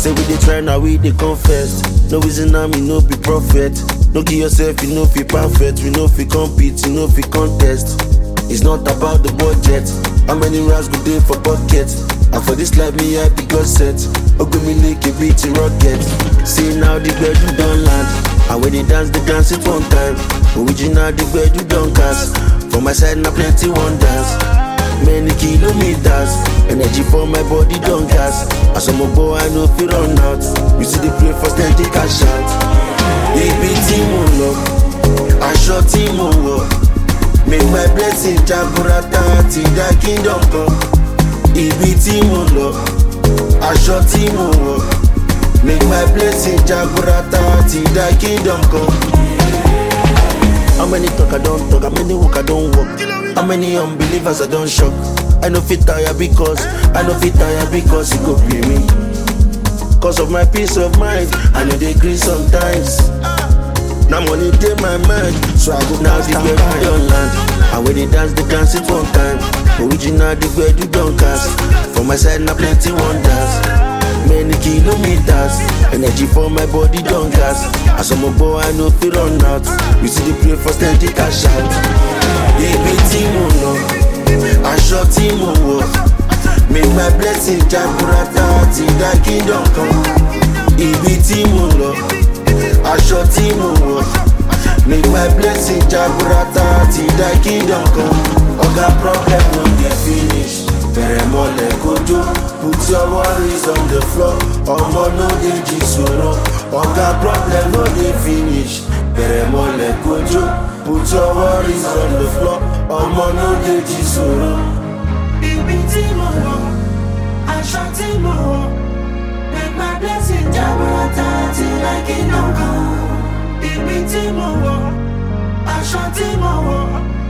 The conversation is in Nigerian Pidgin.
Say we dey try now, we dey confess. No reason now, me no be prophet. No give yourself, you know fi perfect. We know fi compete, you know fi contest. It's not about the budget. How many rounds go dey for pocket? And for this life, me I be God set. Ogbemi like a beat rocket. See now the bed you don't land. And when they dance, they dance it one time. Original the bed you don't cast. For my side, now plenty wonders. Many kilometers, energy for my body don't gas. As I'm a boy, I know fi run out. You see the play for steady cash out. Ibi tí mo lọ, aṣọ tí mo wọ̀. Make my blessing jaburata ti dá kingdom kan. Ibi tí mo lọ, aṣọ tí mo wọ̀. Make my blessing jaburata ti dá kingdom kan. How many talk I don't talk? How many walk I don't walk? How many unbelievers I don't shock? I know fit tire because I know fit tire because it go pay me. Cause of my peace of mind, I know they agree sometimes. Now money dey my mind, so I go now the bed we don land. And when they dance, they dance it one time. Original the bed you don't cast. For my side, now plenty wonders. Many kilometers, energy for my body don't gas. As I'm a boy, I know fi run out. You see the play for steady cash out. Ibi tí mo lọ, aṣọ tí mo wọ̀. Make my blessing jaburata ti dá kingdom kan. Ibi tí mo lọ, aṣọ tí mo wọ̀. Make my blessing jaburata ti dá kingdom kan. Oga problem no dey finish. Bẹ̀rẹ̀ mọ́lẹ̀ kojú, put your worries on the floor. Ọmọ no dey jí sọ̀rọ̀. Oga problem no dey finish. Bẹ̀rẹ̀ mọ́lẹ̀ kojú, put your worries on the floor. Ọmọ no dey jí sọ̀rọ̀. Ibi tí mo wọ̀, aṣọ tí mo wọ̀, make my blessing jaburata ti like iná kan. Ibi tí mo wọ̀, aṣọ tí mo wọ̀,